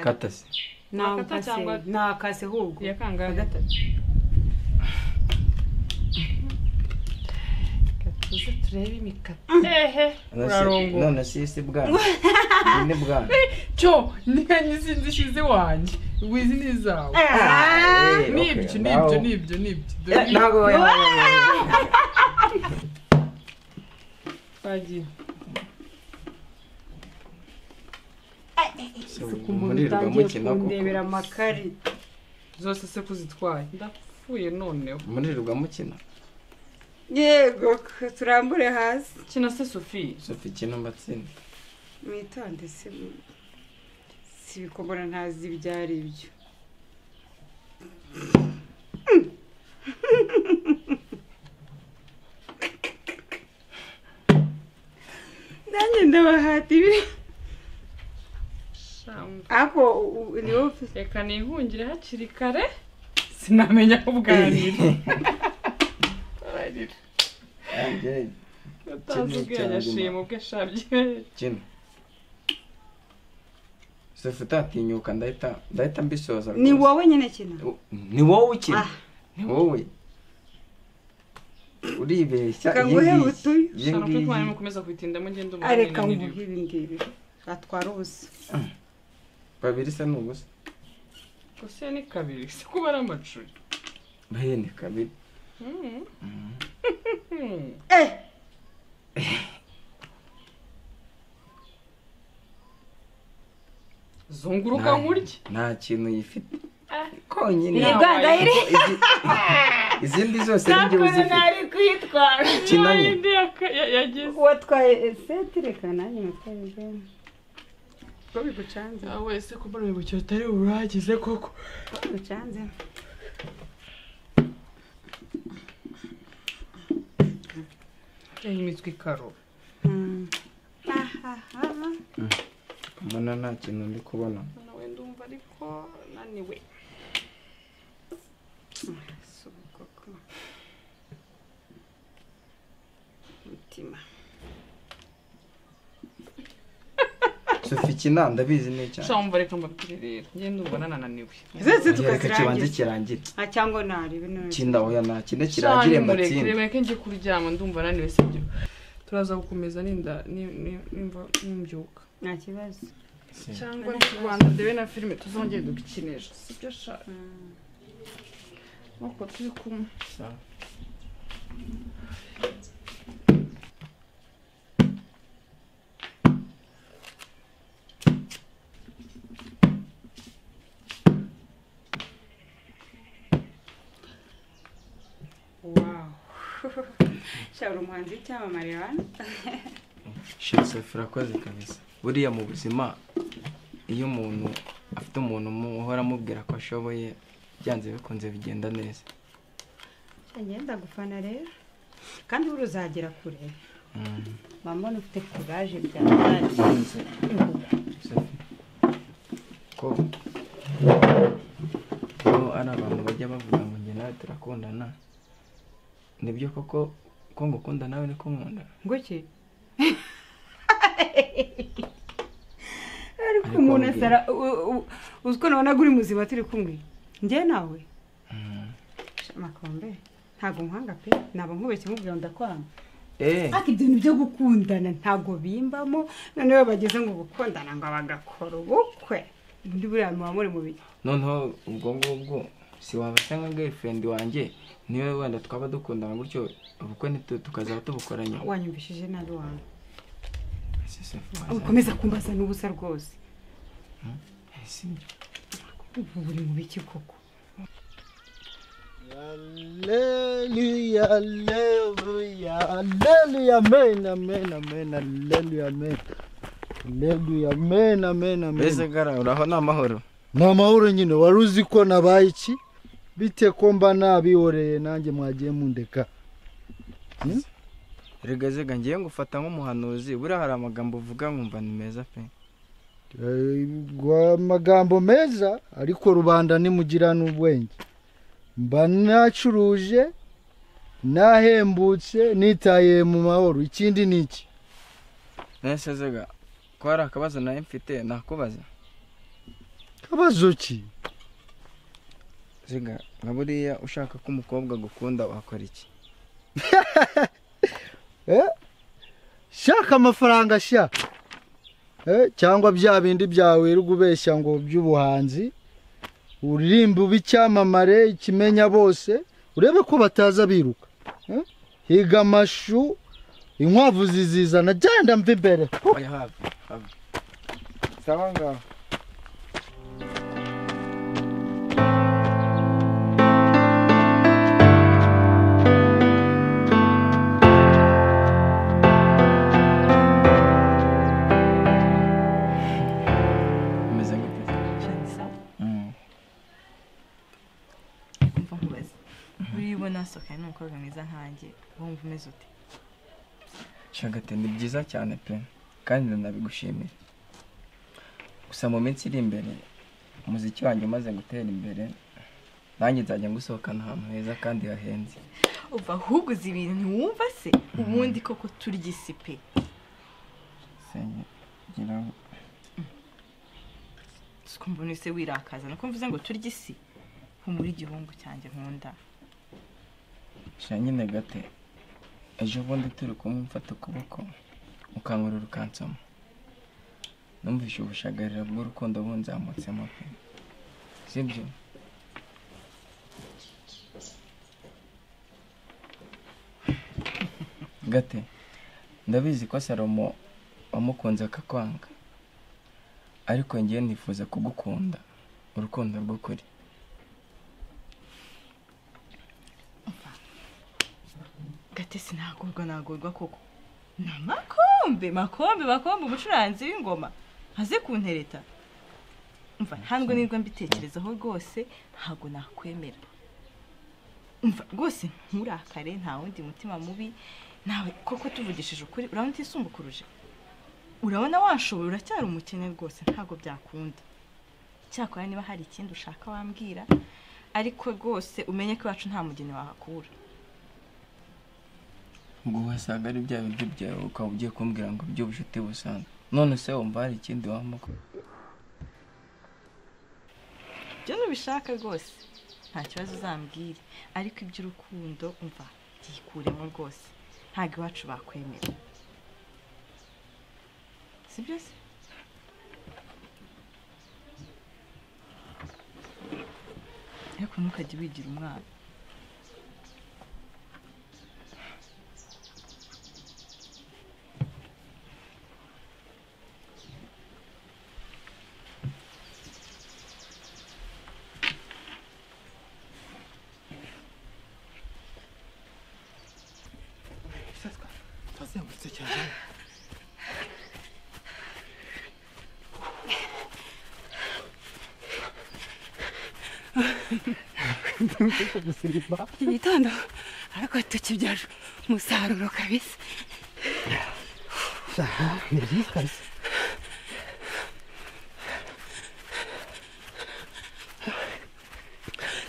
katase Ni akata akase cyangwa- ni akase ahubwo Ya kangahe? Agatatu. katuze turebe imikati ehe urarongo none si isi bwana ni bwana cyo nihanye sinzi ishize wanjye wizi ni izawe Ah, eh, nibyo okay. nibyo Naho- nibyo nibyo Eh, dore ntabwo we- twagiye So, umuntu muri rwa utangiye mukina kundebera amakari zose se kuzitwaye ndapfuye noneho muri rwa mukina yego turambure hasi kina se sofiya sofi kina amatsinda mwitonde se mu- si ibikomora ntazi ibyo ari byo nanjye ndabahata ibi ako u- ni wowe ufite- reka nihungire hakiri kare sinamenya aho ubwanira Ararira. Angel, atazi ubwenge cyangwa ashima Imana. ubwo ashabye kina sofi utatinyuka ndahita ndahita mbisoza ni rwose. wowe nyine kina ni wowe ukina Ah. ni wowe uribeshya Reka iyi nguhe ngiyi, utuyo. iyi shana ngiyi. kuko mwarimu ukomeza kubitinda mugenda umubona areka nyine nguhe niriwe ibi ngibi atwara ubusa babiri se ni ubusa gusa iyo ni kabiri si kuba ari amacuri bahene kabiri Mm. Mm. eh zunguruka nkurye nta kintu yifite Ah. konyine Ni Kuko bwagayire. izi- izindi zose ngiye uzifite kwitwara Kinanye. yindi yaka- ya- yagize watwaye eseti reka nanjye natwaye ibyo ko bigucanze Ah, wese kuba ari ubuyoboke butari buragize koko bigucanze yaha imitwe ikarora Mm. Ahaha. mbona nta kintu ndi kubona nawe ndumva ariko naniwe Si ubukoko. mutima sofi ikina ndabizi ni cyane shamba reka mbabwire rero ngenda ndumva nananiwe zose reka kibanze tukazirangiza kirangire Ah, cyangwa ntarebe none kinda oya nta kinde kirangire kirangire mbatsinde murekere mureke njye kuryama ndumva naniwe sibyo turaza gukomeza ninda ni- ni- nimva nimbyuka nta kibazo cyangwa ndi ku rwanda ndebe na filime tuzongere dukinisha sibyo shaka Mm. nuko turi kumwe wow shabura umuhanzi w'icyamamare hano shira sofi urakoze kabisa buriya mu buzima iyo umuntu afite umuntu umuhora amubwira ko ashoboye byanze bikunze bigenda neza ngenda gufana rero kandi buri uzagera kure Mm. mamoni ufite kuraje byabaye Sophie, ko ko ari abantu bajya bavuga ngo njye nawe turakundana nibyo koko ko ngukunda nawe niko nkunda nguki ariko Ariko umuntu wabwira. asara u- u- uzi ko nabonaga uri muzima turi kumwe njye nawe Sha, makombe ntabwo nkwanga pe ntabwo nkubeshye nkubwira ngo ndakwanga eee ariko ibintu byo gukundana ntabwo bimbamo noneho bageze ngo gukundana ngo bagakora ubukwe ndi buriya muba muri mu bihe noneho ubwo ngubwo si waba cyangwa girlfriend wanjye niwe wenda twaba dukundana gutyo ubukwe ntitu tukazaba tubukoranye wanyumvishije nabi wanjye ubu ukomeza kumbaza n'ubusa rwose ubu buri mu biki koko Hallelujah, hallelujah, hallelujah, amen, amen, amen, hallelujah, amen. Hallelujah, amen, amen, mbese amen. gara uraho ni amahoro Ni amahoro nyine wari uzi ko nabaye iki bite ko mba nabihoreye nanjye mwagiye mundeka regazega ngiye ngufata nk'umuhanuzi buriya hari amagambo uvuga nkumva ni meza pe Eh, gwa- amagambo meza ariko rubanda nimugira n'ubwenge mba nacuruje nahembutse nitaye mu mahoro ikindi ni iki nese zega ko hari akabazo nawe mfite nakubaza abazo ki ziga nka buriya ushaka ko umukobwa agukunda wakora iki shaka amafaranga sha Eh, cyangwa bya bindi byawe wirirwa ubeshya ngo by'ubuhanzi uririmba uba icyamamare ikimenya bose urebe ko bataza biruka Eh, higa amashu inkwavu zizizana genda mva imbere oya have have sawa ngaho umeze gute umva nkubaze buriya ubona hasohokanye n'umukobwa mwiza nkanjye wumva umeze ute shagate ni byiza cyane pe kandi ndanabigushimira gusa mu minsi iri imbere umuziki wanjye umaze gutera imbere nanjye nzajya ngusohokana ahantu heza kandi hahenze uva ahubwo uzi ibintu ntiwumva se ubundi koko turya isi pe senye gira ngo sikumva ese wirakaza nuko mvuze ngo turya isi humura igihungu cyanjye nkunda sha nyine gate ejo bundi turi kumwe mfata ukuboko ukankurura ukansoma numvise ubushagarira bw'urukundo bunzamutsemo pe sibyo gate ndabizi ko salomo wamukunze akakwanga ariko ngewe nifuza kugukunda urukundo rw'ukuri gatesi nagorwa nagorwa koko na makombe makombe makombe umucuranzi w'ingoma aze kuntereta umva ntabwo nirwo mbitekerezaho rwose ntabwo nakwemera umva rwose nturakare nta wundi mutima mubi nawe koko tuvugishije ukuri urabona utisumbukuruje urabona washoboye uracyari umukene rwose ntabwo byakunda cyakora niba hari ikindi ushaka wambwira ariko rwose umenye ko iwacu nta mugeni wahakura ngo uhasaga ari bya biryo byawe ukaba ugiye kumbwira ngo by'ubucuti busanzwe none se wumva hari ikindi wamuko ibyo ntubishaka rwose nta kibazo uzambwire ariko iby'urukundo umva byikuremo rwose ntabwo iwacu bakwemera si byose ariko ntukajye wigira umwana iki gitondo ariko tukibyaje umusaruro kabisa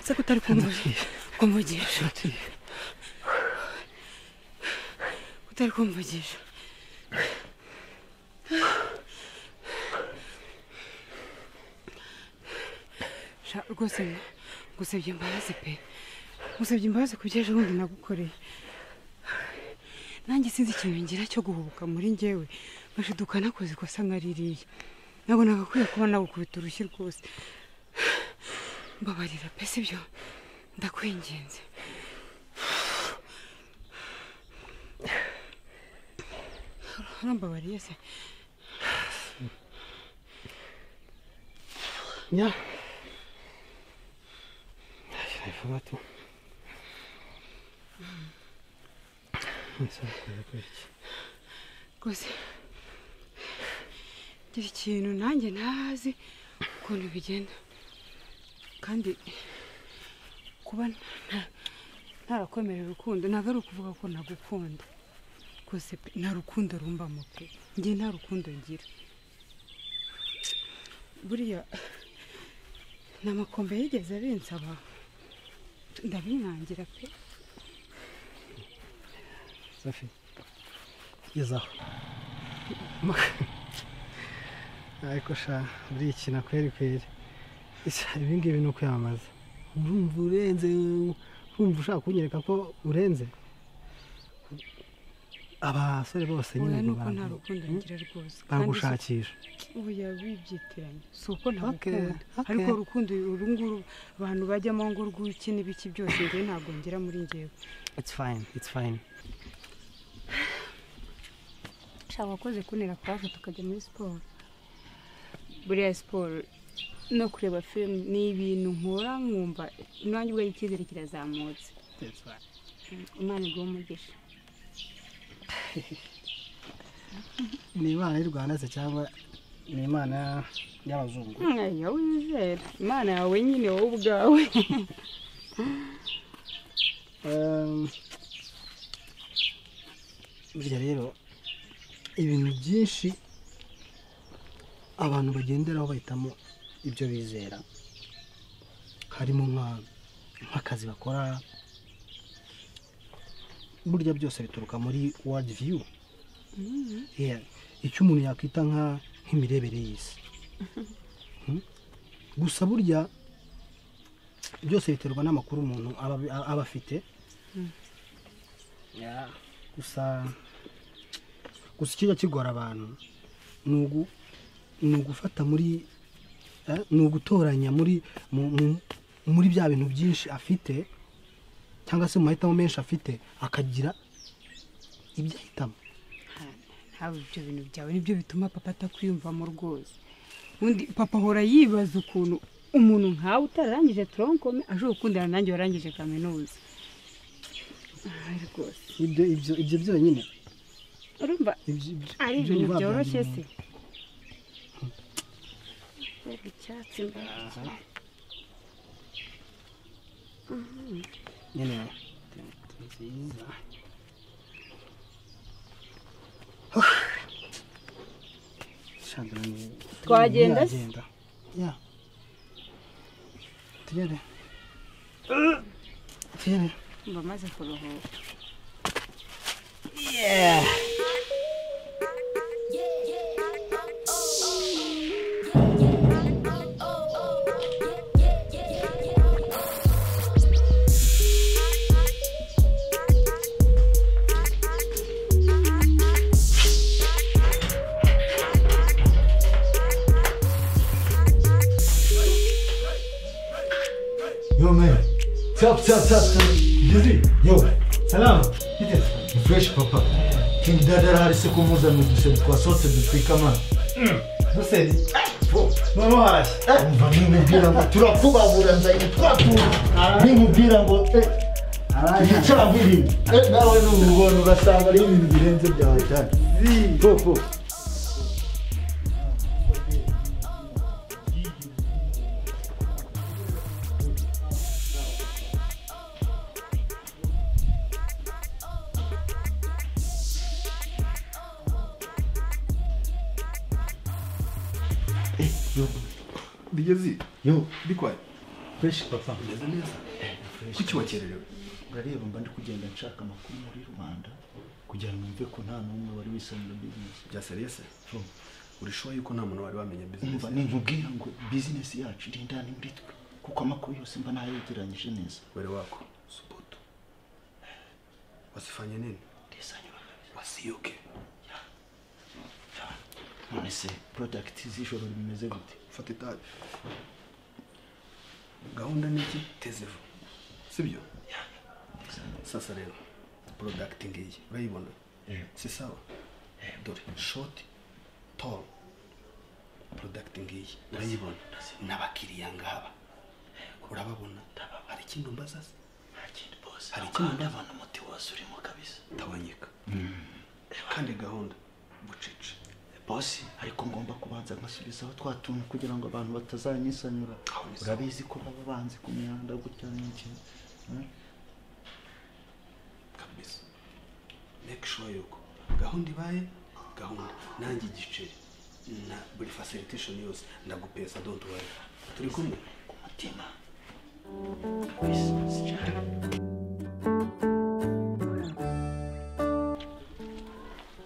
se ko utari kumvugisha kumvugisha utari kumvugisha sha rwose ngusabye imbabazi pe ngusabye imbabazi ku byejo bundi nagukoreye nanjye sinzi ikintu ngira cyo guhubuka muri njyewe mashiduka nakoze ikosa nka ririya ntabwo nagakwiye kuba nagukubita urushyi rwose mbabarira pe sibyo ndakwinginze urambabariye se Ja. Ich habe einfach was. rwose gira ikintu nanjye ntazi ukuntu bigenda kandi kuba nta- ntarakomerera urukundo ntabwo ari ukuvuga ko nagukunda rwose pe nta rukundo rumbamo pe njye nta rukundo ngira buriya nta makombe yigeze abinsaba ndabimwangira pe Safi. Gezaho. Ariko sha buriya iki nakweri kweri Ese ibi ngibi ni ukwiyamamaza urumva urenze urumva ushaka kunyereka ko urenze abasore bose nyine oya ngo nuko nta bara- rukundo ngira rwose Kandi baragushakisha si- oya wibyitiranya si uko Okay, ntabukunda okay. ariko urukundo uru nguru abantu bajyamo ngo rw'iki n'ibiki byose njye ntabwo ngera muri ngewe it's fine it's fine shaka wakoze kunera kurave tukajya muri siporo buriya siporo no kureba filime ni ibintu nkora nkumva nanjye ubwo icyizere kirazamutse imana iguha umugisha ni imana y'u rwanda se cyangwa ni imana y'abazungu mwanya wizera imana yawe nyine wowe ubwawe Ehm, burya rero ibintu byinshi abantu bagenderaho bahitamo ibyo bizera harimo nka- nk'akazi bakora burya byose bituruka muri world view Yeah, icyo umuntu yakwita nka- nk'imirebere y'isi Hmm? gusa burya byose biterwa n'amakuru umuntu aba aba afite Ya, gusa gusa ikijya kigora abantu ni ugu- ni ugufata muri eh, ni ugutoranya muri mu- mu- muri bya bintu byinshi afite cyangwa se mu mahitamo menshi afite akagira ibyo ahitamo haba ibyo bintu byawe nibyo bituma papa atakwiyumvamo rwose undi papa ahora yibaza ukuntu umuntu nkawe utararangije toronkome ashobora gukundana nanjye warangije kaminuza Ah, rwose ibyo ibyo ibyo byonyine urumva ibyo- ibyo- ari ibyo ibintu biba byoroshye byari se umuntu. Mbega icyatsi mbega iki- nyine ni nziza Shandra ni- Twagenda se? ntiyagenda. ya tugende tugende mba maze kuruhuka Yo man, tap tap tap tap. Dizzy, yo. Salam. Fresh papa. King Dada hari se kumuzana uduseri twasohotse dutwika amana. Duseri? None uhashye? Umva nimubwira ngo turakubabura nzahita twatura. Nimubwira ngo eh, ibicaguye. Eh, nawe n'ububona urasanga ari ibintu birenze byawe cyane. Po po. bigeze Yo, bikwaye fresh papa. bigeze neza kuki wakererewe urareba mba ndi kugenda nshaka amakuru muri rubanda kugira ngo mve ko nta n'umwe wari wisanura bizinesi bya seriese urishoboye yuko nta muntu wari wamenya umva bizinesi ninkubwira ngo bizinesi yacu iri indani muri twe kuko amakuru yose mba nayegeranyije neza were wako subutu wasifanye nini ndisanyura kabisa. wasiyoke none se porodagiti z'ijoro bimeze gute fata itabi gahunda ni iki tezevu sibyo sasa rero porodagiti ngiyi urayibona si sawa dore shoti toro porodagiti ngiyi urayibona n'abakiriya ngaba urababona hari ikintu mbaza se hari ikintu mbaza umuti wose urimo kabisa tabanyika kandi gahunda bucece bosi ariko ngomba kubanza nkasubizaho twa tuntu kugira ngo abantu batazanyisanura Aho ni sawa. urabizi ko baba banzi ku mihanda gutya n'iki eh? kabisa make sure yuko gahunda ibaye gahunda nanjye igiceri na buri facilitation yose ndagupesa don't worry turi kumwe ku mutima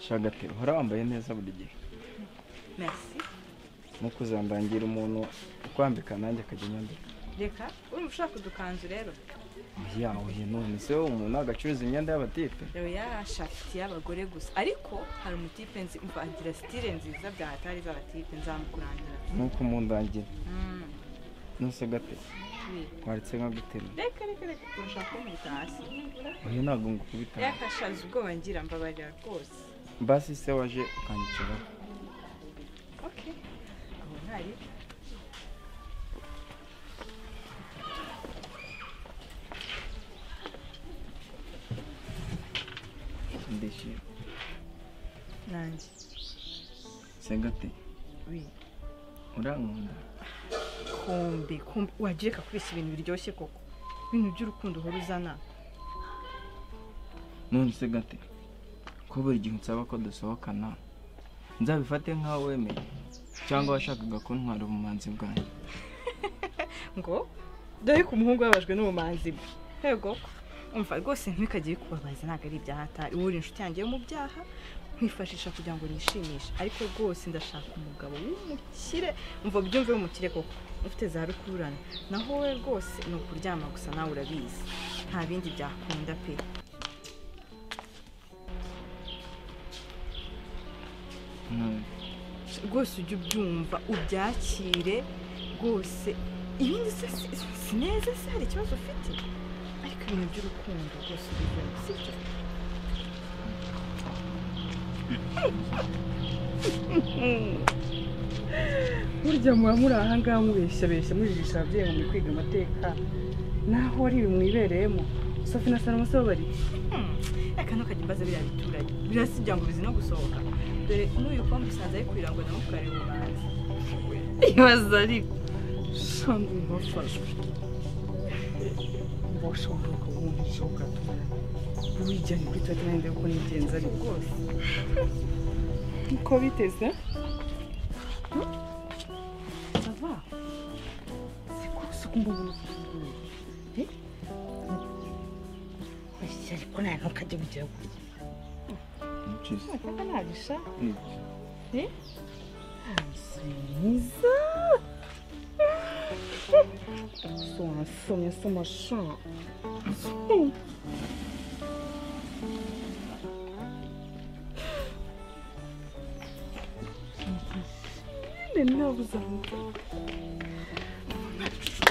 shagate uhora wambaye neza buri gihe merci no kuzambangira umuntu ukwambika nanjye akajya anyambika reka urumva ushaka udukanzu rero yaho none se wowe umuntu agacuruza imyenda y'abatipe rero yarashafitiye abagore gusa ariko hari umutipe nzi umva agira sitire nziza bya hatari z'abatipe nzamukurangira nuko mundangira Mm, nose gate we. waretse nka gutema reka reka reka urashaka kunkubita hasi oya ntabwo ngukubita yakashaje ubwoba ngira mbabarira rwose basi se waje ukanyicaraho okay aho ntari ndishima nanjye se gate we urankunda kumbe kumbe wagiye kubeshya ibintu biryoshye koko ibintu by'urukundo uhora uzana none se gate ko buri gihe unsaba ko dusohokana nzabifate nk'aho wemeye cyangwa washakaga kuntwara ubumanzi bwanjye ngo dore ko umuhungu yababajwe n'ubumanzi bwe yego umva rwose ntibikajye bikubabaza ntabwo ari ibya hatari uba uri inshuti yanjye yo mu byaha nkwifashisha kugira ngo nishimishe ariko rwose ndashaka umugabo w'umukire umva byumve w'umukire koko ufite za rukururana naho wowe rwose ni ukuryama gusa nawe urabizi nta bindi byakunda pe none rwose ujye ubyumva ubyakire rwose iyo undi se si- si- si neza se hari ikibazo ufite ariko ibintu by'urukundo rwose ubivemo sibyo burya muba muri aha ngaha mubeshyabeshya mujijisha ababyeyi ngo muri kwiga amateka naho ari ibi mwibereyemo sofi na salama se bo bari reka ntukajya imbaza biriya biturage birasibya ngo bizi no gusohoka dore n'uyu pombe usanze ari kurira ngo namukarire ubumanzi ibaza ariko usanga bafashwe bashobora kubumvisha ugatumira wijyanye kuri tuwete nanjye kuko nigenzi ari rwose uko biteze sava sikusukumba ariko nta ntukajya ugira gutya ni byiza ntabwo nabisha ni byiza mwiza so wasomye se amasha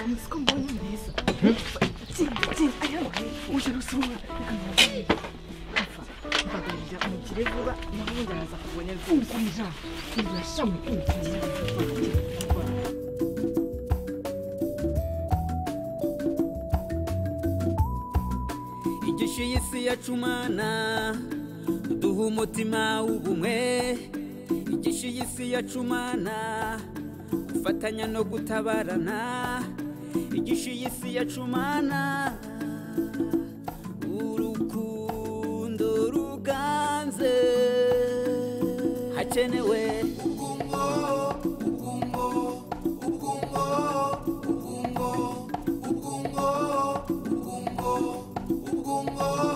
umusiko mbonye mwiza tsinda tsinda ariyo mukarifu uje rusumwa reka ntubabarire apfa mbabarira umukire vuba naho ubundi araza kubonye rwose igishu y'isi yacumana duha umutima w'ubumwe igishu y'isi yacumana gufatanya no gutabarana igishu y'isi yacumana urukundo ruganze hakenewe ubukungo ubukungo ubukungo ubukungo ubukungo ubukungo ubukungo